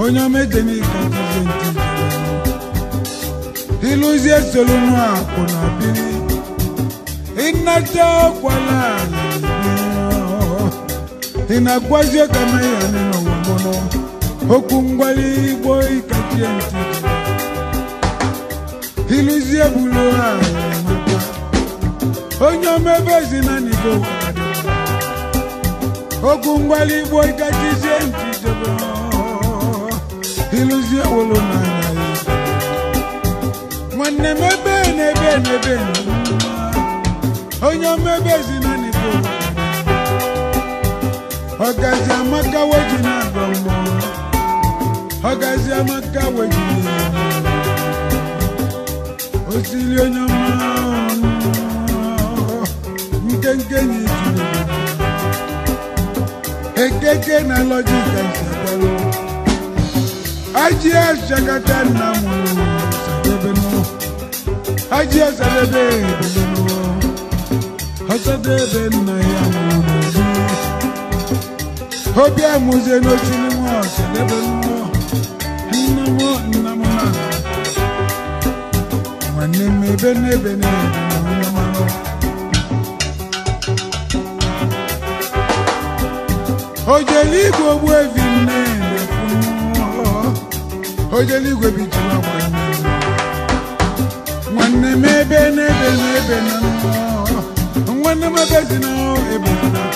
onye omeje n'ike akazie ntị ịlụzie solunu akwụ na biri ịnata ọkwala ị na-agwazi ka meya n'ụwa mụnụ okwu ngwali igbo ikachie ntị ịlụzie bulu ahụ onye omebe ezinanigo okwu ngwali igbo ikachizie ntị jebe ịlụzie wolo n'anya ya nwanne m ebe n'ebe n'ebe onye omebe ezinanigo ọgazi amaka weji na-agọ mmụọ ọgazi amaka weji osiri onye ọma nkenke na ijiri ekeke na lọjika nsagalụ ajị ashakata nna m sadebe nụ ajị asadebe ebele nụ ọsadebe nna ya mụrụ obi amụzie n'ochiri nwa ọsadebe nụ nna m nna m na nwanne m ebe n'ebe n'ebe na onye mara ojeligwe ogbu evi nne ojeligwe bijiri nwanne nwanne m ebe n'ebe n'ebe na nwanne m ebe zi na ebe na